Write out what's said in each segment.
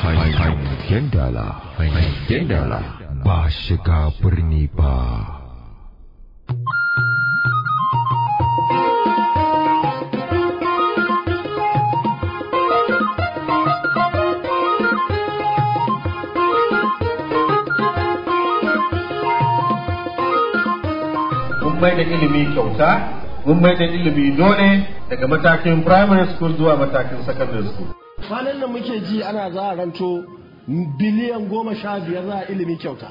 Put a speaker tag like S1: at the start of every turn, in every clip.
S1: hangen dala hangen dala ba shiga birni ba
S2: mun mai da ilimi kyauta mun mai da ilimi dole daga matakin primary school zuwa matakin secondary school
S3: kwanan nan muke ji ana za a ranto biliyan goma sha biyar za a ilimi kyauta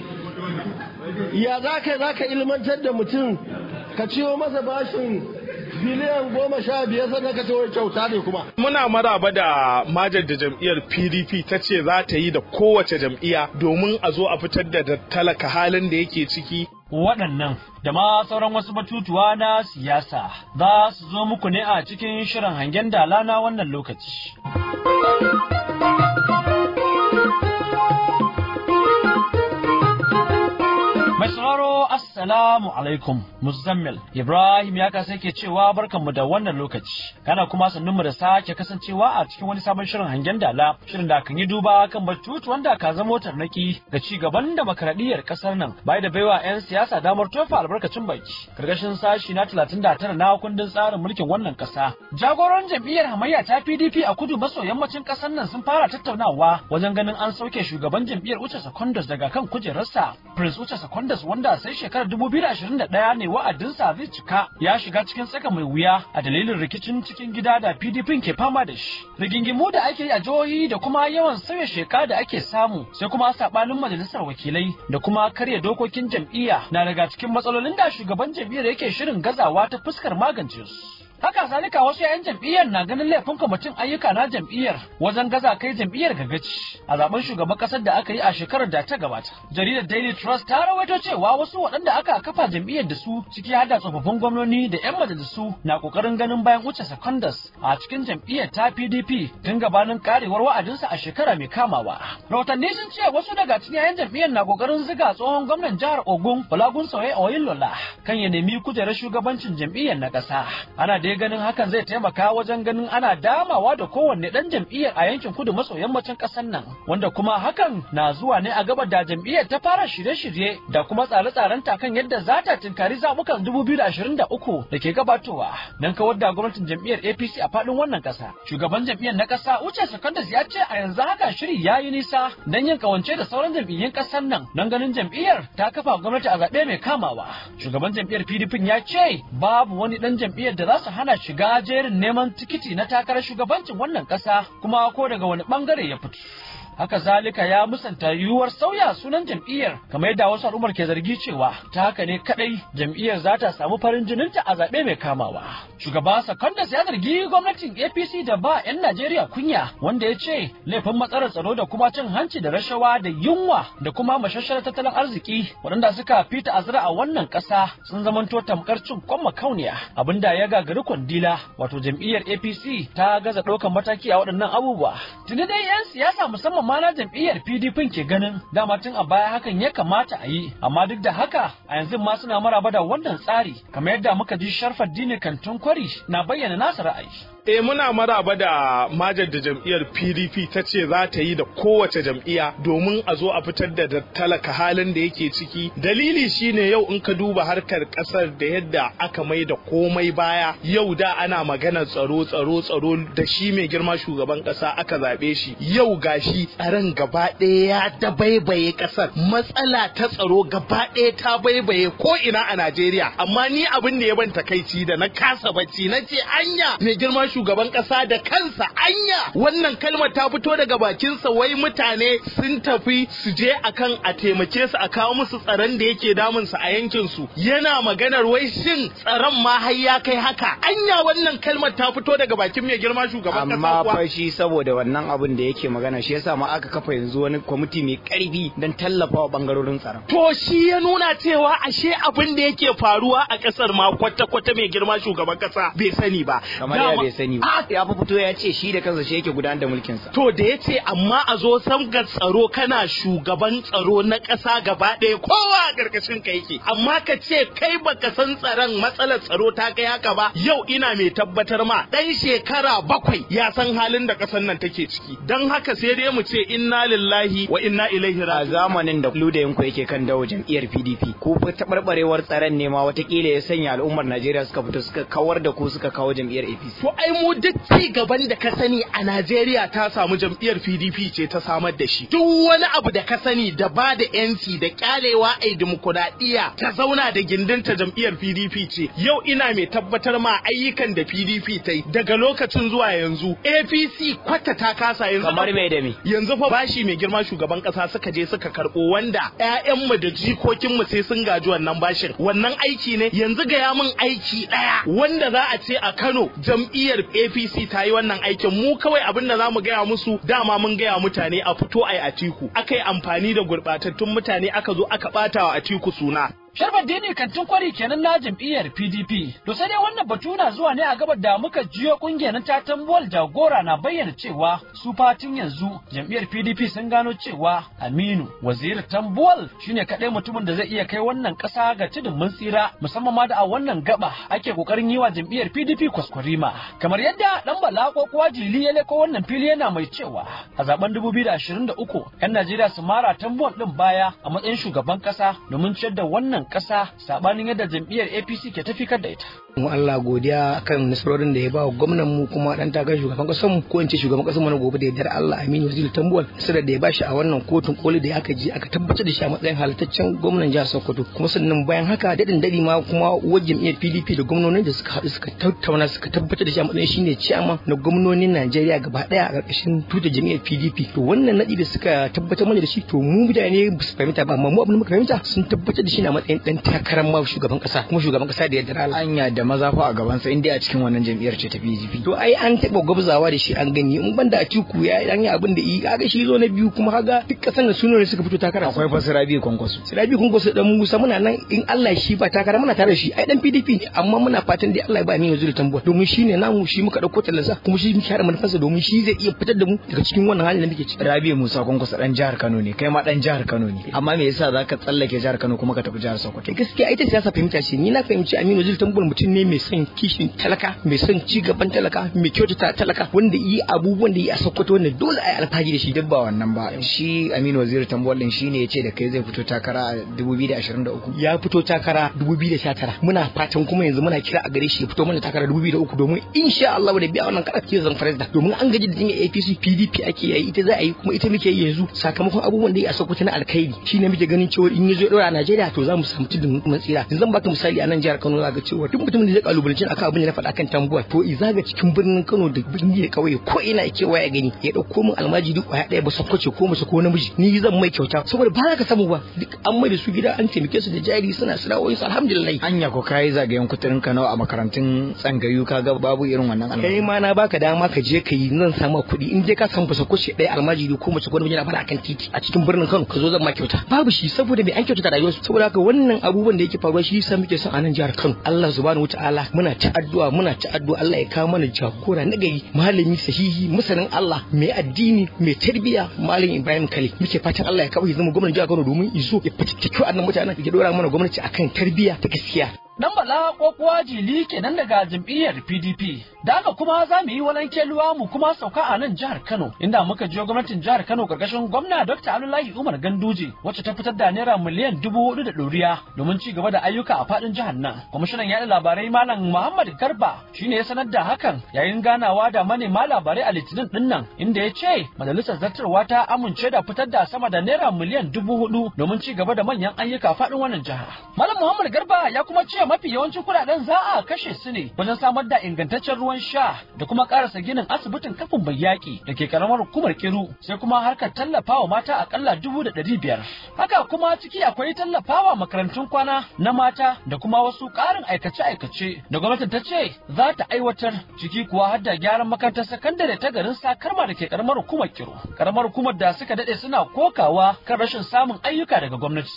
S3: ya za ka za ka ilmantar da mutum ka ciwo masa bashin biliyan goma sha biyar sannan ka ciwo kyauta ne kuma
S4: Muna maraba da majar da jam'iyyar PDP ta ce za ta yi da kowace jam'iyya domin a zo a fitar da talaka halin da yake ciki.
S5: waɗannan da ma sauran wasu batutuwa na siyasa za su zo muku ne a cikin shirin hangen dala na wannan lokaci. Mai sauraro Assalamu alaikum Muzammil Ibrahim ya kasa ke cewa barkanmu da wannan lokaci kana kuma sannunmu da sake kasancewa a cikin wani sabon shirin hangen dala shirin da kan yi duba kan batutu wanda ka zama tarnaki ga ci gaban demokradiyyar kasar nan bai da baiwa 'yan siyasa damar tofa albarkacin baki karkashin sashi na 39 na kundin tsarin mulkin wannan kasa jagoran jam'iyyar hamayya ta PDP a kudu maso yammacin kasar nan sun fara tattaunawa wajen ganin an sauke shugaban jam'iyyar Uche Secondos daga kan kujerarsa Prince Uche Secondos wanda sai shekarar 2021 ne wa'adinsa zai cika ya shiga cikin tsaka mai wuya a dalilin rikicin cikin gida da PDP ke fama da shi. Rigingimu da ake yi a jihohi da kuma yawan sauya sheka da ake samu sai kuma sabanin majalisar wakilai da kuma karya dokokin jam'iyya na daga cikin matsalolin da shugaban jam'iyyar yake shirin gazawa ta fuskar magance su. Haka zalika wasu 'yan jam'iyyar na ganin laifin kwamitin ayyuka na jam'iyyar wajen gaza kai jam'iyyar gagaci a zaben shugaban kasar da aka yi a shekarar da ta gabata. Jaridar Daily Trust ta rawaito cewa wasu waɗanda aka kafa jam'iyyar da su ciki har da tsofaffin gwamnoni da 'yan majalisu na ƙoƙarin ganin bayan wuce secondas a cikin jam'iyyar ta PDP tun gabanin karewar wa'adinsa a shekara mai kamawa. Rahotanni sun ce wasu daga cikin 'yan jam'iyyar na ƙoƙarin ziga tsohon gwamnan jihar Ogun Balagun Sauye Oyinlola kan ya nemi kujerar shugabancin jam'iyyar na ƙasa. Ana dai ganin hakan zai taimaka wajen ganin ana damawa da kowanne dan jam'iyyar a yankin kudu maso yammacin ƙasar nan wanda kuma hakan na zuwa ne a gaba da jam'iyyar ta fara shirye-shirye da kuma tsare-tsaren ta kan yadda za ta tinkari zabukan 2023 da ke gabatowa don kawar da gwamnatin jam'iyyar APC a faɗin wannan ƙasa. Shugaban jam'iyyar na ƙasa Uche Secondas ya ce a yanzu haka shiri ya yi nisa don yin kawance da sauran jam'iyyun ƙasar nan don ganin jam'iyyar ta kafa gwamnati a zaɓe mai kamawa. Shugaban jam'iyyar PDP ya ce babu wani ɗan jam'iyyar da za su hana shiga jerin neman tikiti na takarar shugabancin wannan ƙasa kuma ko daga wani ɓangare ya fito. haka zalika ya musanta yiwuwar sauya sunan jam'iyyar kamar yadda wasu al'ummar ke zargi cewa ta haka ne kadai jam'iyyar za ta samu farin jininta a zaɓe mai kamawa shugaba sakondas ya zargi gwamnatin apc da ba 'yan najeriya kunya wanda ya ce laifin matsalar tsaro da kuma cin hanci da rashawa da yunwa da kuma mashashar tattalin arziki waɗanda suka fita azra a wannan ƙasa sun zamanto tamkar cin kwan makauniya abinda ya gagari kwandila wato jam'iyyar apc ta gaza ɗaukar mataki a waɗannan abubuwa tuni dai 'yan siyasa musamman ma na jam'iyyar PDP ke ganin dama tun a baya hakan ya kamata a yi amma duk da haka a yanzu ma suna maraba da wannan tsari kamar yadda muka ji Sharfar Dini Kantin Kwari na bayyana nasa ra'ayi
S4: E muna maraba da majar da jam'iyyar PDP ta ce za ta yi da kowace jam'iyya domin a zo a fitar da talaka halin da yake ciki. Dalili shine yau in ka duba harkar kasar da yadda aka mai da komai baya yau da ana magana tsaro tsaro tsaro da shi mai girma shugaban kasa aka zaɓe shi yau gashi tsaron gaba ɗaya ya dabaibaye kasar matsala ta tsaro gaba ɗaya ta baibaye ko ina a Najeriya amma ni abin da ya ban takaici da na kasa bacci na ce anya mai girma shugaban kasa da kansa anya wannan kalmar ta fito daga bakinsa wai mutane sun tafi su je akan a taimake su a kawo musu tsaron da yake damun su a yankin su yana maganar wai shin tsaron ma har ya kai haka anya wannan kalmar ta fito daga bakin mai girma shugaban kasa
S6: amma
S4: kuwa
S6: fa shi saboda wannan abin da yake magana shi yasa ma aka kafa yanzu wani kwamiti mai karfi don tallafa wa bangarorin tsaron
S4: To shi ya nuna cewa ashe abin da yake faruwa a kasar ma kwata-kwata mai girma shugaban kasa bai sani ba.
S6: Kamar ya
S4: Dama-
S6: bai sani sani ba ya fa fito ya ce shi da kansa shi yake gudanar da mulkin sa
S4: to da yace amma a zo ga tsaro kana shugaban tsaro na ƙasa gaba ɗaya kowa a ƙarƙashin ka yake amma ka ce kai baka san tsaron matsalar tsaro ta kai haka ba yau ina mai tabbatar ma ɗan shekara bakwai ya san halin da ƙasar nan take ciki don haka sai dai mu ce inna lillahi wa inna ilaihi
S6: a
S3: raji'un
S6: zamanin da ludayin ku yake kan dawo jam'iyyar PDP ko fa tabarbarewar tsaron ne ma watakila ya sanya al'ummar Najeriya suka fito suka kawar da ku suka kawo jam'iyyar APC
S4: To ai mu duk ci gaban da ka sani a Najeriya ta samu jam'iyyar PDP ce ta samar da shi. Duk wani abu da ka sani da ba da yanci da kyalewa ai dimokuraɗiyya ta zauna da gindinta jam'iyyar PDP ce. Yau ina mai tabbatar ma ayyukan da PDP ta yi daga lokacin zuwa yanzu APC kwata ta kasa yanzu.
S6: kamar me da me
S4: Yanzu fa bashi mai girma shugaban kasa suka je suka karɓo wanda ƴaƴanmu da jikokinmu sai sun gaji wannan bashin. Wannan aiki ne yanzu gaya min aiki ɗaya wanda za a ce a Kano jam'iyyar APC ta yi wannan aikin mu kawai abin da za mu gaya musu dama mun gaya mutane a fito a yi atiku aka yi amfani da gurɓatattun mutane aka zo aka ɓata wa atiku suna
S5: Sharfaddini kantin kwari kenan na jam'iyyar PDP. To sai dai wannan batu na zuwa ne a gabar da muka jiyo kungiyar ta tambuwal jagora na bayyana cewa su fatin yanzu jam'iyyar PDP sun gano cewa Aminu Waziri Tambuwal shine kaɗai mutumin da zai iya kai wannan ƙasa ga tudun mun tsira musamman ma da a wannan gaba ake kokarin yi wa jam'iyyar PDP kwaskwarima. Kamar yadda dan Bala ko kuwa Jili ya leko wannan fili yana mai cewa a zaben 2023 'yan Najeriya su mara Tambuwal din baya a matsayin shugaban ƙasa domin ciyar da wannan ƙasa sabanin yadda jam'iyyar APC ke tafikar da ita.
S7: mu Allah godiya kan nasarorin da ya ba wa gwamnan mu kuma dan takarar shugaban kasar mu ko in ce shugaban kasar mu na gobe da yardar Allah Aminu Waziri Tambuwal nasarar da ya bashi a wannan kotun koli da aka je aka tabbatar da shi a matsayin halittaccen gwamnan jihar Sokoto kuma sannan bayan haka dadin dadi ma kuma uwar jam'iyyar PDP da gwamnonin da suka haɗu suka tattauna suka tabbatar da shi a matsayin shine chairman na gwamnonin Najeriya gaba daya a ƙarƙashin tutar jam'iyyar PDP to wannan nadi da suka tabbatar mana da shi to mu mutane ba su fahimta ba amma mu abin da muka fahimta sun tabbatar da shi na matsayin dan takarar ma shugaban kasa kuma shugaban kasa da yardar Allah
S6: anya da maza fa a gaban sa inda a cikin wannan jam'iyyar ce ta PDP
S7: to ai an taɓa gwabzawa da shi an gani in banda a ciku ya an yi abin da yi kaga shi zo na biyu kuma kaga duk kasan da sunan suka fito takara
S6: akwai fasira biyu kwankwaso
S7: Sirabi kun gosu dan Musa muna nan in Allah shi ba takara muna tare da shi ai dan PDP ne amma muna fatan dai Allah ya ba mu yanzu da tambuwa domin shi ne namu shi muka dauko tallansa kuma shi muke hada manufarsa domin shi zai iya fitar da mu daga cikin wannan halin da muke ciki
S6: Rabi Musa kwankwaso dan jihar Kano ne kai ma dan jihar Kano ne amma me yasa zaka tsallake jihar Kano kuma ka tafi jihar Sokoto
S7: kai gaskiya ita siyasa fahimta ce ni na fahimci Aminu Zul Tambul mutum ne mai son kishin talaka mai son ci gaban talaka mai kyautata talaka wanda yi abubuwan da yi a Sokoto wanda dole a yi alfahari da shi
S6: duk ba wannan ba shi Aminu Waziri Tambuwal din shine yace da kai zai fito takara a 2023
S7: ya fito takara 2019 muna fatan kuma yanzu muna kira a gare shi ya fito mana takara 2003 domin insha Allah da biya wannan karar ke zan farida domin an gaji da jami'a APC PDP ake yi ita za a yi kuma ita muke yi yanzu sakamakon abubuwan da ya Sokoto na alkhairi shine muke ganin cewa in yazo ya dora a Najeriya to za mu samu tudun mun tsira yanzu zan baka misali a nan jihar Kano za ga cewa duk mutumin da zai kalubalance akan abin da na faɗa kan tambuwa to i zaga cikin birnin Kano da birni da kauye ko ina yake waya gani ya dauko min almajiri kwaya ɗaya ba sakwace ko mace ko namiji ni zan mai kyauta saboda ba za ka samu ba duk an mai da su gida an taimake su da jari suna sana'o'insu alhamdulillah
S6: anya ko kai zagayen kuturin Kano a makarantun tsangayu kaga babu irin wannan
S7: kai
S6: almajiri
S7: ma na baka dama ka je ka yi zan samu kuɗi in je ka san fasa kuce ɗaya almajiri ko mace ko namiji na fara akan titi a cikin birnin Kano ka zo zan ma kyauta babu shi saboda me an kyautata rayuwarsu saboda haka wannan abubuwan da yake faruwa shi yasa muke son a nan jihar Kano Allah subhanahu wataala muna ta addu'a muna ta addu'a Allah ya kawo mana jagora na gari malami sahihi masanin Allah mai addini mai tarbiyya malam Ibrahim Khalil muke fatan Allah ya kawo ya zama gwamnatin jihar Kano domin iso ya fitattaki annan mutanen ya dora mana gwamnati akan tarbiyya ta gaskiya
S5: Dan Bala ko kuwa Jili kenan daga jam'iyyar PDP. Da haka kuma za mu yi walan keluwa mu kuma sauka a nan jihar Kano inda muka jiyo gwamnatin jihar Kano karkashin gwamna Dr. Abdullahi Umar Ganduje wacce ta fitar da naira miliyan dubu hudu da ɗoriya domin ci gaba da ayyuka a faɗin jihar nan. Kwamishinan yaɗa labarai Malam Muhammad Garba shine ya sanar da hakan yayin ganawa da manema labarai a Litinin ɗin nan inda ya ce majalisar zartarwa ta amince da fitar da sama da naira miliyan dubu hudu domin ci gaba da manyan ayyuka a faɗin wannan jiha. Malam Muhammad Garba ya kuma ce mafi yawancin kuɗaɗen za a kashe su ne wajen samar da ingantaccen ruwan sha da kuma ƙarasa ginin asibitin kafin bai yaƙi da ke karamar hukumar Kiru sai kuma harkar tallafawa mata akalla dubu da ɗari biyar. Haka kuma ciki akwai tallafawa makarantun kwana na mata da kuma wasu ƙarin aikace-aikace da gwamnatin ta ce za ta aiwatar ciki kuwa har da gyaran makarantar sakandare ta garin Sakarma da ke karamar hukumar Kiru. Karamar hukumar da suka daɗe suna kokawa kan rashin samun ayyuka daga gwamnati.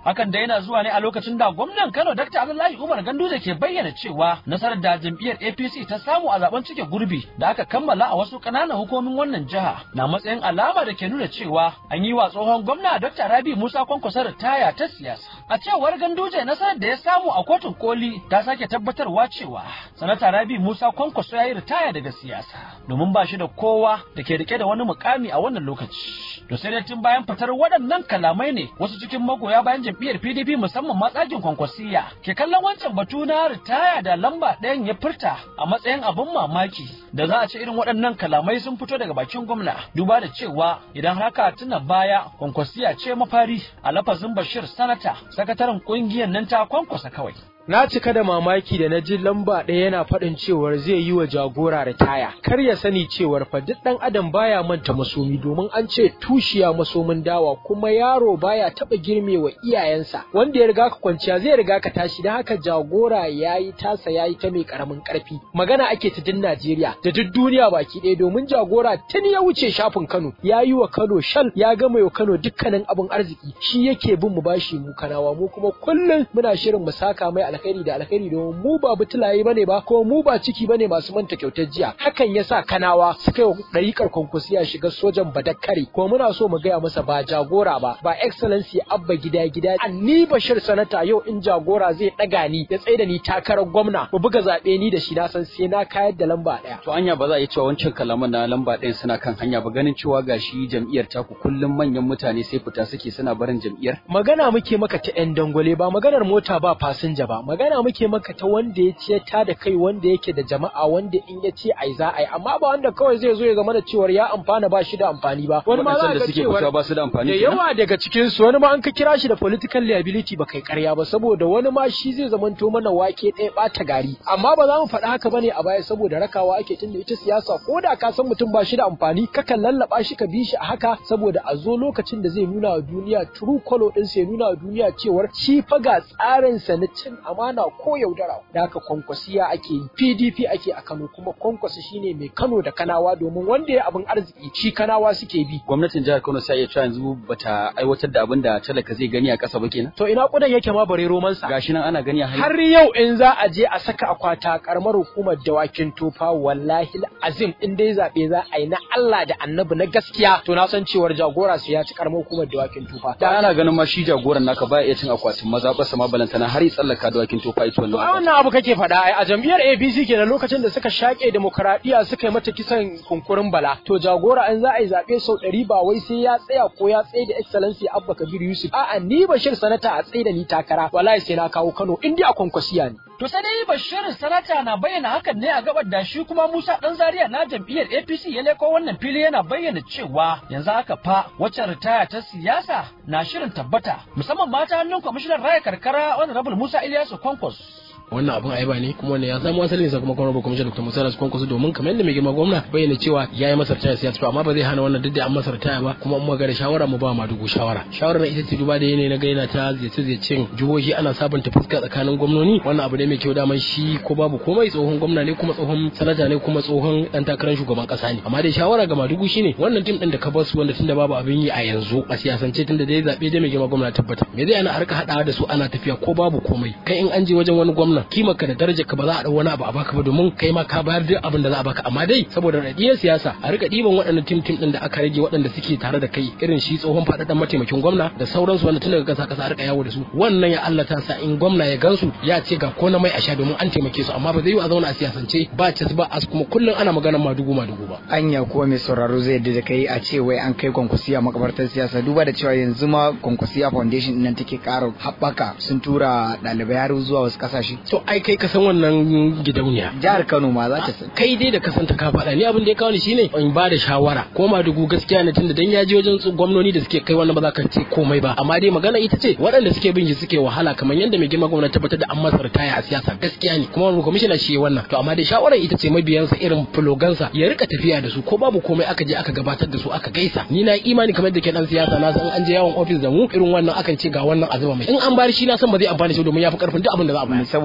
S5: hakan da yana zuwa ne a lokacin da gwamnan Kano Dr. Abdullahi Umar Ganduje ke bayyana cewa nasarar da jam'iyyar APC ta samu a zaben cike gurbi da aka kammala a wasu ƙananan hukumomin wannan jiha na matsayin alama da ke nuna cewa an yi wa tsohon gwamna Dr. Rabi Musa Kwankwaso ritaya ta siyasa a cewar Ganduje nasarar da ya samu a kotun koli ta sake tabbatarwa cewa sanata Rabi Musa Kwankwaso ya yi ritaya daga siyasa domin ba shi da kowa da ke rike da wani mukami a wannan lokaci to sai dai tun bayan fitar waɗannan kalamai ne wasu cikin magoya bayan jam'iyyar PDP musamman matsakin kwankwasiya ke kallon wancan batu na ritaya da lamba ɗayan ya furta a matsayin abin mamaki da za a ce irin waɗannan kalamai sun fito daga bakin gwamna duba da cewa idan haka tuna baya kwankwasiya ce mafari a lafazin Bashir Sanata sakataren ƙungiyar nan ta kwankwasa kawai
S8: Na cika da mamaki da na ji lamba ɗaya yana faɗin cewar zai yi wa jagora ritaya. Kar ya sani cewar fa duk ɗan adam baya manta masomi domin an ce tushiya masomin dawa kuma yaro baya taɓa girme wa iyayensa. Wanda ya riga ka kwanciya zai riga ka tashi don haka jagora ya yi tasa ya yi ta mai ƙaramin ƙarfi. Magana ake ta din Najeriya da duk duniya baki ɗaya domin jagora tun ya wuce shafin Kano ya yi wa Kano shal ya gama wa Kano dukkanin abin arziki shi yake bin mu bashi mu kanawa mu kuma kullum muna shirin mu saka mai alkhairi da alkhairi domin mu ba butulaye bane ba ko mu ba ciki bane masu manta kyautar jiya hakan yasa kanawa suka yi ɗariƙar kwankwasiya shiga sojan badakkari ko muna so mu gaya masa ba jagora ba ba excellency abba gida gida ni bashir sanata yau in jagora zai ɗaga ni ya tsaye da ni takarar gwamna mu buga zaɓe ni da shi na san sai na kayar da lamba ɗaya.
S9: to anya ba za a yi cewa wancan kalaman na lamba ɗayan suna kan hanya ba ganin cewa gashi jam'iyyar taku kullum manyan mutane sai fita suke suna barin jam'iyyar.
S8: magana muke maka ta 'yan dangwale ba maganar mota ba fasinja ba magana muke maka ta wanda ya ce ta da kai wanda yake da jama'a wanda in ya ce ai za a yi amma ba wanda kawai zai zo ya zama da cewar ya amfana ba shi da amfani ba wani ma za
S9: da
S8: ga
S9: suke
S8: cewar
S9: fita ba su da amfani
S8: da
S9: kenan?
S8: yawa daga cikin su wani ma an ka kira shi da political liability ba kai karya ba saboda wani ma shi zai zamanto mana wake ɗaya ɓata gari amma ba za mu faɗa haka bane a baya saboda rakawa ake tunda ita siyasa ko da ka san mutum ba shi da amfani kakan lallaba shi ka bi shi a haka saboda a zo lokacin da zai nuna wa duniya true color din sai nuna wa duniya cewar shi fa ga tsarin sa na cin amana ko yaudara da haka kwankwasiya ake yi PDP ake a Kano kuma kwankwasi shine mai Kano da Kanawa domin wanda ya abin arziki shi Kanawa suke bi
S9: gwamnatin jihar Kano sai ya cewa yanzu bata aiwatar da abin da talaka zai gani a ƙasa ba kenan
S8: to ina kudan yake ma bare romansa
S9: gashi nan ana gani a hanya
S8: har yau in za a je a saka akwata karamar hukumar dawakin tofa wallahi azim in dai zabe za a yi na Allah da annabi na gaskiya to na san cewar jagora su ya ci karamar hukumar dawakin tofa
S9: da ana ganin ma shi jagoran naka baya iya cin akwatin maza ba sama balantana har ya tsallaka da wakin tofa ita
S8: To
S9: wannan
S8: a wannan abu kake faɗa ai a jam'iyyar APC kenan lokacin da suka shaƙe demokradiyya suka yi mata kisan kunkurin bala to jagora an za a yi zaɓe sau ɗari ba wai sai ya tsaya ko ya tsaye da excellency Abba Kabir Yusuf a'a ni Bashir sanata a tsaye da ni takara wallahi sai na kawo Kano in dai a kwankwasiya ne
S5: To sai dai Bashir Sanata na bayyana hakan ne a gabar da shi kuma Musa Dan Zaria na jam'iyyar APC ya leko wannan fili yana bayyana cewa yanzu haka fa wacce ritaya ta siyasa na shirin tabbata musamman mata hannun kwamishinan raya karkara Honorable Musa Ilyasu Kwankwas.
S3: wannan abin ayaba ne kuma wannan ya samu asalin sa kuma kuma kwamishin Dr. Musa Rasu Kwankwaso domin kamar yadda mai girma gwamna bayyana cewa ya yi masa ritaya siyasa to amma ba zai hana wannan duk da an masa ritaya ba kuma an magana shawara mu ba ma dugu shawara shawara na ita ce duba da yanayi na ga yana ta ziyarce ziyarcen jihohi ana sabunta fuska tsakanin gwamnoni wannan abu ne mai kyau daman shi ko babu komai tsohon gwamna ne kuma tsohon sanata ne kuma tsohon dan takarar shugaban kasa ne amma dai shawara ga madugu shine wannan tim din da ka bar su wanda tunda babu abin yi a yanzu a siyasance tunda dai zabe dai mai girma gwamna tabbata me zai ana harka hadawa da su ana tafiya ko babu komai kai in an je wajen wani gwamna kimar ka da darajar ka ba za a dau wani abu a baka ba domin kai ma ka bayar duk abin da za a baka amma dai saboda radiyar siyasa a rika diban waɗannan tim tim din da aka rage waɗanda suke tare da kai irin shi tsohon faɗaɗɗen mataimakin gwamna da sauransu wanda tun daga kasa kasa a rika yawo da su wannan ya Allah ta sa in gwamna ya gansu ya ce ga ko na mai a sha domin an taimake su amma ba zai yi a zauna a siyasance ba cas ba as kuma kullum ana maganar madugu madugu ba
S6: anya kuwa mai sauraro zai yadda da kai a ce wai an kai kwankwasiya makabartar siyasa duba da cewa yanzu ma kwankwasiya foundation nan take ƙara haɓaka sun tura ɗalibai har zuwa wasu ƙasashe
S3: to ai kai ka san wannan gidauniya
S6: jihar kano ma za ta san
S3: kai dai da kasanta ka faɗa ni abin da ya kawo ni shine in ba da shawara ko madugu gaskiya ne tunda dan ya je wajen tsu- gwamnoni da suke kai wannan ba za ka ce komai ba amma dai magana ita ce waɗanda suke bin shi suke wahala kamar yadda mai girma gwamnati tabbatar da an masa ritaya a siyasa gaskiya ne kuma wani kwamishina shi ya wannan to amma dai shawarar ita ce mabiyansa irin fulogansa ya rika tafiya da su ko babu komai aka je aka gabatar da su aka gaisa ni na imani kamar da ke dan siyasa na san an je yawon ofis da mu irin wannan akan ce ga wannan a zuba mai in an bari shi na san ba zai amfani shi domin ya fi karfin duk abin da za a bayar
S6: saboda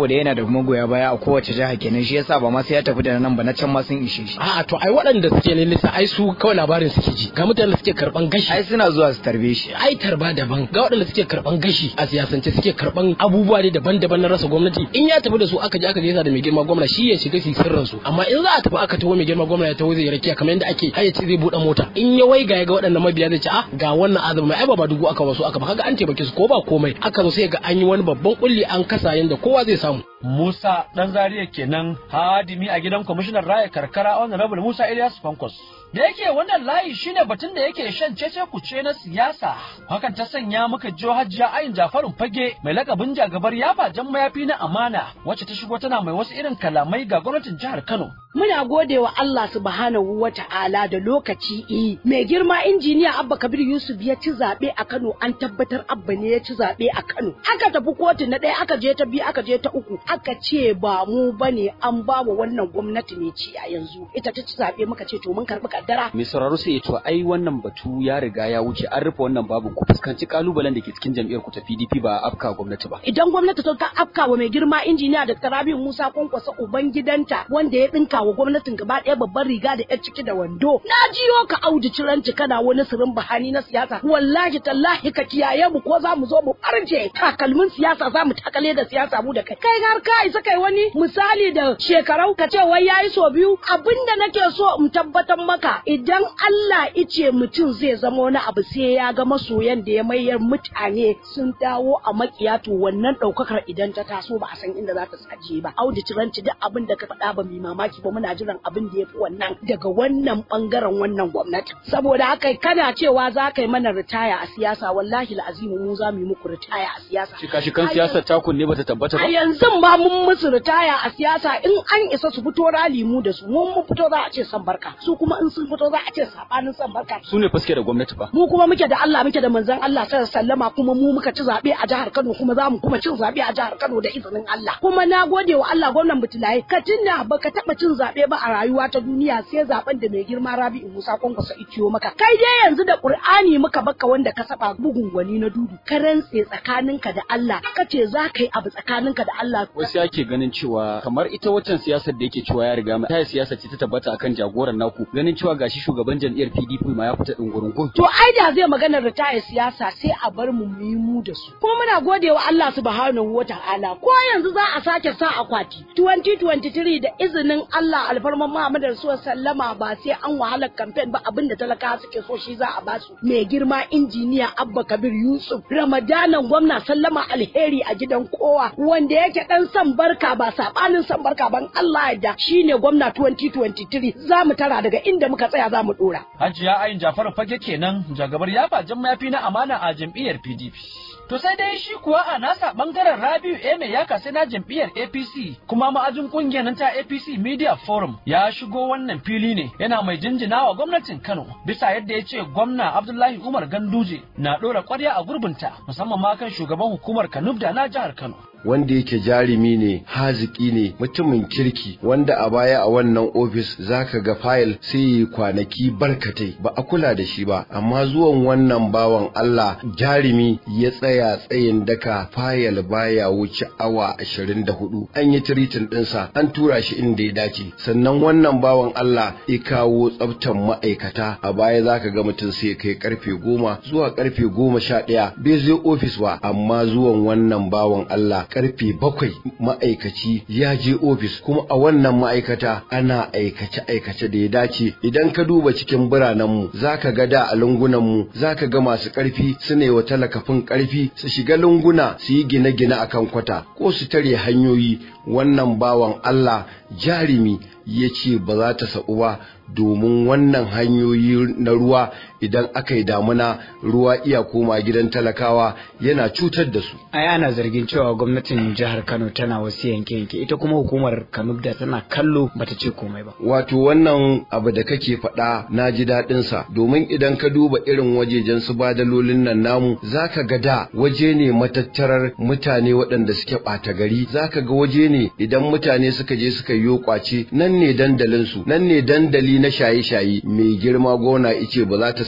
S6: saboda yana da magoya baya a kowace jiha kenan shi yasa ba ma sai ya tafi da nan ba na can ma sun ishe shi
S7: a'a to ai waɗanda suke lissa ai su kawai labarin suke ji ga mutanen da suke karban gashi
S6: ai suna zuwa su tarbe shi
S7: ai tarba daban ga waɗanda suke karban gashi a siyasance suke karban abubuwa ne daban-daban na rasa gwamnati in ya tafi da su aka je aka gaisa da mai girma gwamna shi ya shiga su sirrin su amma in za a tafi aka taho mai girma gwamna ya taho zai rakiya kamar yadda ake har ya ce zai buɗe mota in ya waiga ya ga waɗannan mabiya zai ce ah ga wannan azumi mai ai ba dugu aka wasu aka ba kaga an taimake su ko ba komai aka zo sai ga an yi wani babban kulli an kasa yanda kowa zai samu
S5: Musa dan Zariya kenan hadimi a gidan kwamishinan raya karkara honorable Musa Ilyas Fankos. Da yake wannan layi shine batun da yake shan cece kuce na siyasa. Hakan ta sanya muka jiyo Hajiya Ayin Jafarun Fage mai lakabin jagabar yafa jan mayafi na amana wacce ta shigo tana mai wasu irin kalamai ga gwamnatin jihar Kano.
S10: Muna gode wa Allah subhanahu wa ta'ala da lokaci eh mai girma injiniya Abba Kabir Yusuf ya ci zaɓe a Kano an tabbatar Abba ne ya ci zaɓe a Kano. Aka tafi kotu na ɗaya aka je ta biyu aka je ta uku aka ce ba mu bane an ba wa wannan gwamnati ne ci a yanzu ita ta ci zaɓe muka ce to mun karɓi kaddara.
S9: Mai sauraro sai ya to ai wannan batu ya riga ya wuce an rufe wannan babu ku fuskanci kalubalen da ke cikin jam'iyyar ku ta PDP ba afka gwamnati ba.
S10: Idan gwamnati ta afka wa mai girma injiniya da Rabi'u Musa Kwankwasa uban gidanta wanda ya ɗinka wa gwamnatin gaba ɗaya babban riga da 'yar ciki da wando. Na jiyo ka auji ciranci kana wani sirin bahani na siyasa wallahi tallahi ka kiyaye mu ko za mu zo mu ɓarje takalmin siyasa za mu takale da siyasa mu da kai. Kai har ka isa kai wani misali da shekarau ka ce wai yayi so biyu abinda nake so in tabbatar maka idan Allah ice mutum zai zama wani abu sai ya ga masoyan da ya mayar mutane sun dawo a makiya to wannan ɗaukakar idan ta taso ba a san inda za ta tsaje ba. Audu ciranci duk abin da ka faɗa ba mai mamaki ba muna jiran abin da ya fi wannan daga wannan bangaren wannan gwamnati. Saboda haka kana cewa za ka yi mana ritaya a siyasa wallahi la'azimu mu za mu yi muku ritaya a siyasa.
S9: Shika-shikan siyasar takun ne bata tabbata ba.
S10: A yanzu ba mun musu ritaya a siyasa in an isa su fito rali mu da su mun mun fito za a ce san barka su kuma in sun fito za a ce sabanin san barka.
S9: Su ne fuske da gwamnati ba.
S10: Mu kuma muke da Allah muke da manzon Allah sallallahu sallama kuma mu muka ci zabe a jihar Kano kuma za mu kuma cin zabe a jihar Kano da izinin Allah. Kuma na gode wa Allah gwamnan Butulaye ka tunda baka taba cin zabe ba a rayuwa ta duniya sai zaben da mai girma Rabi'u Musa Kwankwasa iciyo maka. Kai dai yanzu da Qur'ani muka baka wanda ka saba bugun gwani na dudu ka rantse tsakaninka da Allah ka ce za ka yi abu tsakaninka da Allah.
S9: Wasu yake ganin cewa kamar ita waccan siyasar da yake cewa ya riga mai ta siyasa ce ta tabbata akan jagoran naku ganin cewa gashi shugaban jam'iyyar PDP ma ya fita dungurungun.
S10: To ai da zai magana ritaya siyasa sai a bar mu mu yi mu da su. Kuma muna gode wa Allah subhanahu wa ta'ala ko yanzu za a sake sa akwati 2023 da izinin Allah alfarman Muhammad Rasulullah sallama ba sai an wahala campaign ba abinda talaka suke so shi za a ba su. Mai girma injiniya Abba Kabir Yusuf Ramadanan gwamna sallama alheri a gidan kowa wanda yake dan san barka ba sabanin san barka ban Allah da shine gwamna 2023 za mu tara daga inda muka tsaya za mu dora.
S5: Hajiya Ayin Jafaru Fage kenan jagabar yafa jan mayafi na amana a jam'iyyar PDP. To sai dai shi kuwa a nasa bangaren Rabiu Eme ya kasi na jam'iyyar APC kuma ma'ajin kungiyar ta APC Media Forum ya shigo wannan fili ne yana mai jinjina wa gwamnatin Kano bisa yadda ya ce gwamna Abdullahi Umar Ganduje na ɗora ƙwarya a gurbinta musamman ma kan shugaban hukumar Kanubda na jihar Kano.
S11: wanda yake jarumi ne haziki ne mutumin kirki wanda a baya a wannan ofis zaka ga fayil sai yi kwanaki barkatai ba a kula da shi ba amma zuwan wannan bawan Allah jarumi ya tsaya tsayin daka fayil baya wuce awa 24 an yi tiritin dinsa an tura shi inda ya dace sannan wannan bawan Allah ya kawo tsaftan ma'aikata a baya zaka ga mutum sai kai karfe goma zuwa karfe goma sha ɗaya bai zai ofis ba amma zuwan wannan bawan Allah karfe bakwai ma'aikaci ya je ofis kuma a wannan ma'aikata ana aikace aikace da ya dace idan ka duba cikin biranenmu za ka ga da a lungunanmu za ka ga masu ƙarfi suna yi wa talakafin ƙarfi su shiga lunguna su yi gine-gine a kan kwata ko su tare hanyoyi wannan bawan Allah jarumi ya ce ba za ta sa'u ba domin wannan hanyoyi na ruwa idan aka yi damuna ruwa iya koma gidan talakawa yana cutar da su.
S6: Ai ana zargin cewa gwamnatin jihar Kano tana wasu yanke-yanke ita kuma hukumar Kanubda tana kallo bata ce komai ba.
S11: Wato wannan abu da kake faɗa na ji daɗin sa domin idan ka duba irin wajejen su badalolin nan namu zaka ga da waje ne matattarar mutane waɗanda suke ɓata gari zaka ga waje ne idan mutane suka je suka yi kwace nan ne dandalin su nan ne dandali na shaye-shaye mai girma gona ice ba za ta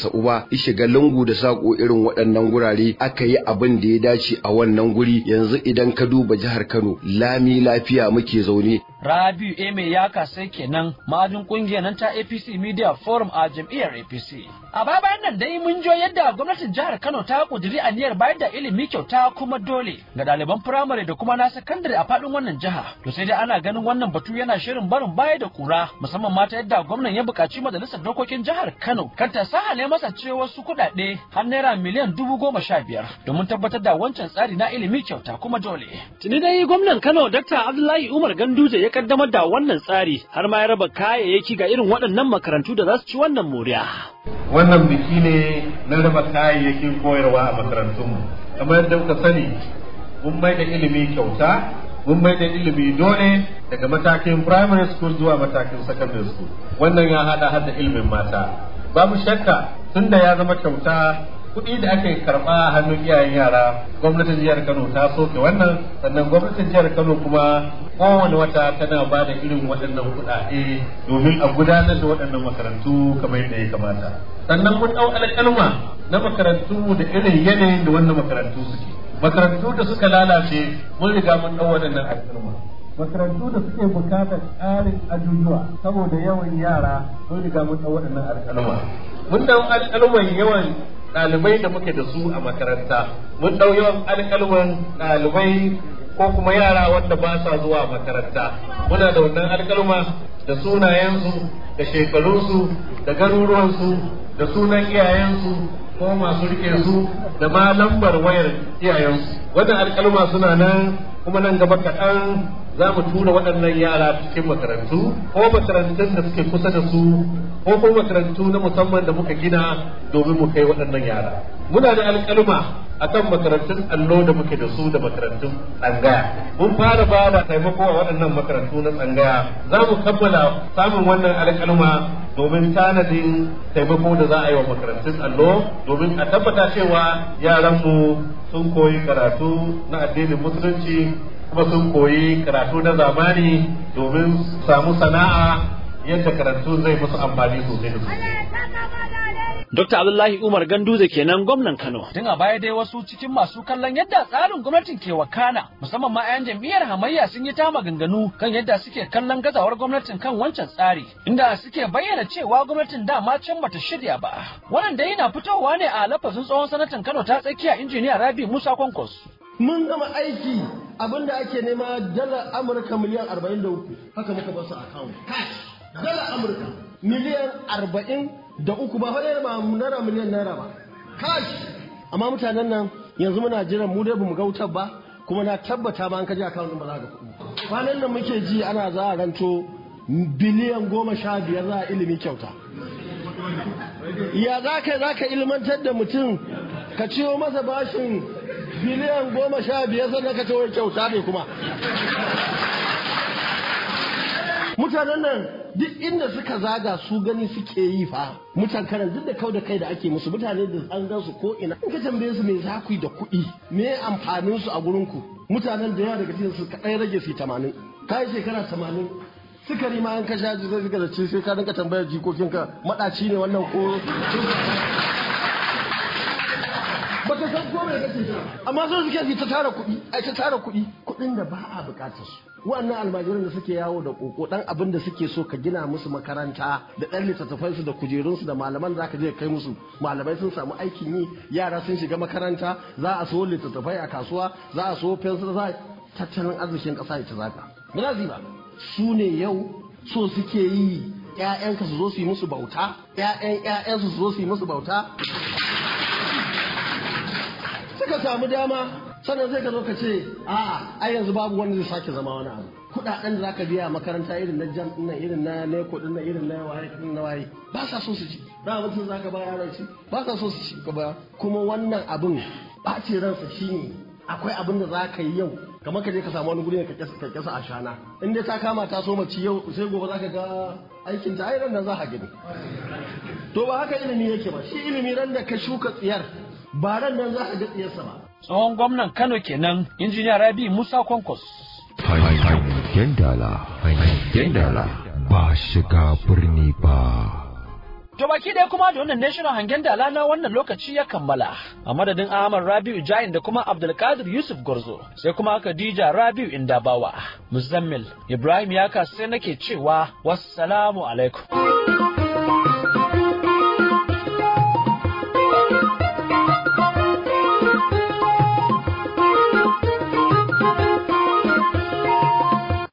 S11: sa'u ba ya shiga lungu da sako irin waɗannan gurare aka yi abin da ya dace a wannan guri yanzu idan ka duba jihar Kano lami lafiya muke zaune
S5: Rabiu Eme ya kasai kenan ma'ajin kungiyar nan ta APC Media Forum a jam'iyyar APC. A baya bayan nan dai mun jo yadda gwamnatin jihar Kano ta kuduri aniyar bayar da ilimi kyauta kuma dole ga ɗaliban firamare da kuma na sakandare a faɗin wannan jiha. To sai dai ana ganin wannan batu yana shirin barin baya da kura musamman mata yadda gwamnan ya buƙaci majalisar dokokin jihar Kano kan ta sahale masa ce wasu kuɗaɗe har naira miliyan dubu goma sha biyar domin tabbatar da wancan tsari na ilimi kyauta kuma dole. Tuni dai gwamnan Kano Dr. Abdullahi Umar Ganduje ya kaddamar da wannan tsari har ma ya raba kayayyaki ga irin waɗannan makarantu da za su ci wannan moriya.
S2: Wannan biki ne na raba kayayyakin koyarwa a makarantunmu. Kamar yadda muka sani, mun mai da ilimi kyauta, mun mai da ilimi dole daga matakin primary school zuwa matakin secondary school. Wannan ya haɗa hada ilimin mata. Babu shakka tunda ya zama kyauta kuɗi da ake karɓa a hannun iyayen yara gwamnatin jihar kano ta soke wannan sannan gwamnatin jihar kano kuma kowane wata tana ba da irin waɗannan kuɗaɗe domin a gudanar da waɗannan makarantu kamar yadda ya kamata sannan mun ɗau alƙalma na makarantu da irin yanayin da wannan makarantu suke makarantu da suka lalace mun riga mun ɗau waɗannan alƙalma makarantu da suke bukatar ƙarin ajujuwa saboda yawan yara mun riga mun ɗau waɗannan alƙalma mun ɗau alƙalman yawan ɗalibai da muke da su a makaranta mun ɗau yawan alƙalman ɗalibai ko kuma yara wanda ba sa zuwa makaranta muna da wannan alƙalma da sunayensu da shekarunsu da garuruwansu da sunan iyayensu ko masu rike su da ma lambar wayar iyayensu wannan alƙalma suna nan kuma nan gaba kaɗan za mu tura waɗannan yara cikin makarantu ko makarantun da suke kusa da su ko kuma makarantu na musamman da muka gina domin mu kai waɗannan yara muna da alƙalma akan makarantun allo da muke da su da makarantun tsangaya mun fara ba da taimako a waɗannan makarantu na tsangaya za mu kammala samun wannan alƙalma domin tanadin taimako da za a yi wa makarantun allo domin a tabbata cewa yaranmu sun koyi karatu na addinin musulunci kuma sun koyi karatu na zamani domin samu sana'a yadda karatu zai musu amfani sosai da sosai.
S5: Dr. Abdullahi Umar Ganduze kenan gwamnan Kano. Tun a baya dai wasu cikin masu kallon yadda tsarin gwamnatin ke wakana, musamman ma 'yan jam'iyyar hamayya sun yi ta maganganu kan yadda suke kallon gazawar gwamnatin kan wancan tsari, inda suke bayyana cewa gwamnatin dama can bata shirya ba. Wannan dai yana fitowa ne a lafazin tsohon sanatan Kano ta tsakiya injiniya Rabi Musa Kwankwas.
S3: mun gama aiki abinda ake nema dala amurka miliyan 43 haka muka basu account cash dala amurka miliyan 40 da uku ba fa ba naira miliyan naira ba cash amma mutanen nan yanzu muna jiran mu dai bamu ga wutar ba kuma na tabbata ma an kaji account din ba za ka kuɗi kwanan nan muke ji ana za a ranto biliyan goma sha biyar za a ilimi kyauta ya za ka za ka ilmantar da mutum ka ciwo masa bashin biliyan goma sha biyar sannan ka ciwo kyauta ne kuma mutanen nan duk inda suka zaga su gani suke yi fa mutan karan duk da kau da kai da ake musu mutane da an gan su ko ina in ka tambaye su me za ku yi da kuɗi me amfanin su a gurin ku mutanen da yawa daga cikin su kaɗai rage su tamanin kai shekara tamanin sukari ma an kashe ji zai da ci sai ka dinka tambayar jikokinka maɗaci ne wannan ko ba ka san komai kake jira amma so suke su ta tara kuɗi ai ta tara kuɗi kuɗin da ba a buƙatar su wannan almajiran da suke yawo da koko dan abin da suke so ka gina musu makaranta da dan littattafai su da kujerun su da malaman zaka je kai musu malamai sun samu aikin yi yara sun shiga makaranta za a so littattafai a kasuwa za a so fensir za tattalin arzikin ƙasa ya ta zaka ba ba su ne yau so suke yi ‘ya'yanka su zo su yi musu bauta ‘ya'yan ‘ya'yansu su zo su yi musu bauta suka samu dama sannan zai ka zo ka ce a'a ai yanzu babu wanda zai sake zama wani abu kudaden da zaka biya makaranta irin na jam din irin na neko din irin na waye din na waye ba sa so su ci ba mutum zaka ba yaran ci ba sa so su ci ka ba kuma wannan abin ɓace ransa shine akwai abin da za ka yi yau kamar ka je ka samu wani guri ka kyasa a shana in dai ta kama ta so mace yau sai gobe za ka ga aikin ta ai nan za ka gani to ba haka ilimi yake ba shi ilimi ran da ka shuka tsiyar ba ran nan za ka ga tsiyarsa ba
S5: Tsohon gwamnan Kano kenan injiniya Rabi Musa Kwankwas.
S1: Hangen dala, hangen dala ba shiga birni ba.
S5: To baki ɗaya kuma da wannan ne shirin hangen dala na wannan lokaci ya kammala. A madadin Ahmad Rabi'u Jain da kuma Abdulkadir Yusuf Gorzo sai kuma Khadija Rabi'u Indabawa. Muzammil Ibrahim Yaka sai nake cewa wassalamu alaikum.